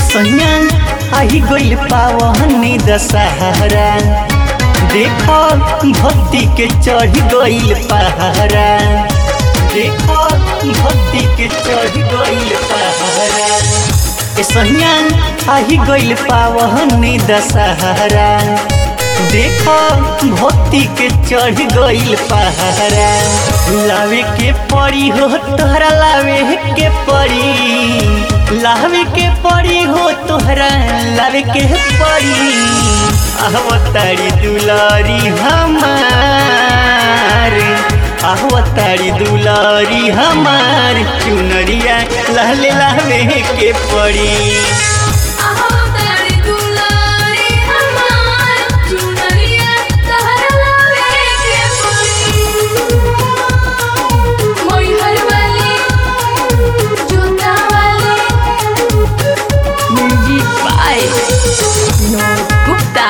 सैया आई गइल पावनी दशहरा देखो भक्ति के चढ़ गइल पहाड़ा देखो भक्ति के चढ़ गइल पहाड़ा ए सैया आई गइल पावनी दशहरा देखो भक्ति के चढ़ गइल पहाड़ा लावे के पड़ी हो तोहरा लावे के पड़ी लावे के पड़ी हो तोहरा लावे के पड़ी अवतारी दुलारी हमार अवतारी दुलारी हमार चुनरिया लहले लावे के पड़ी अवतारी दुलारी हमार चुनरिया तहरा लावे के पड़ी मोहर वाली जोता वाली म्यूजिक बाय विनोद गुप्ता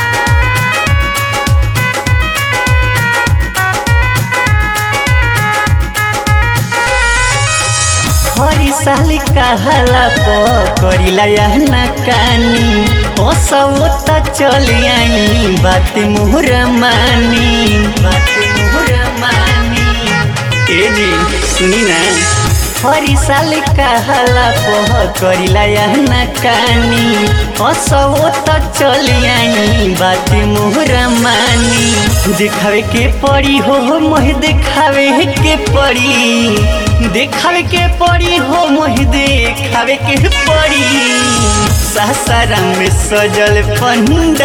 हरी साल कहला पकड़िला ना कानी ओ सब त चली आई बात मुहर मानी बात मुहर मानी ए जी सुनी ना हरी साल कहला पकड़िला ना कानी ओ सब त चली आई बात मुहर मानी दिखावे के पड़ी हो मोह दिखावे के पड़ी देखावे के पड़ी हो मोहि देखावे के पड़ी सासाराम में सजल पंडाल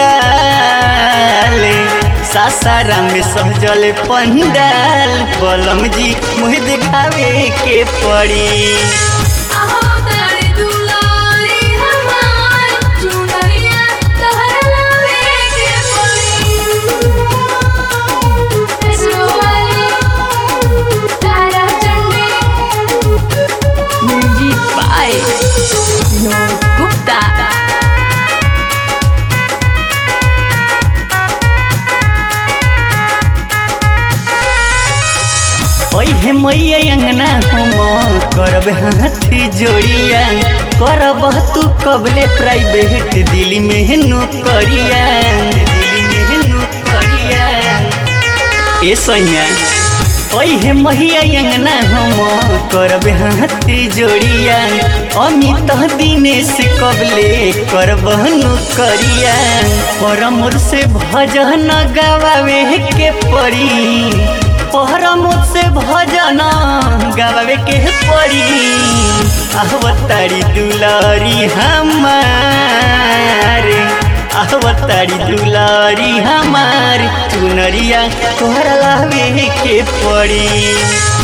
सासाराम में सजल पंडाल बलम जी मोहि देखावे के पड़ी अवतारी दुलारी हमार चुनरिया तहरा लावे के पड़ी ऐसो वाली तारा चंडी म्यूजिक बाय विनोद गुप्ता ओहे मैया अंगना हम करब हाथी जोड़िया करब तू कबले प्राइवेट दिल्ली में नौकरिया दिल्ली में नौकरिया ए सैया ओहे मैया अंगना हम करब हाथी जोड़िया अमित दिनेश कबले करब नौकरिया परमोर से भजन गवावे के पड़ी पहरा मुझसे भजन गावे के पड़ी अवतारी दुलारी हमार अवतारी दुलारी हमार चुनरिया तोहरा लावे के पड़ी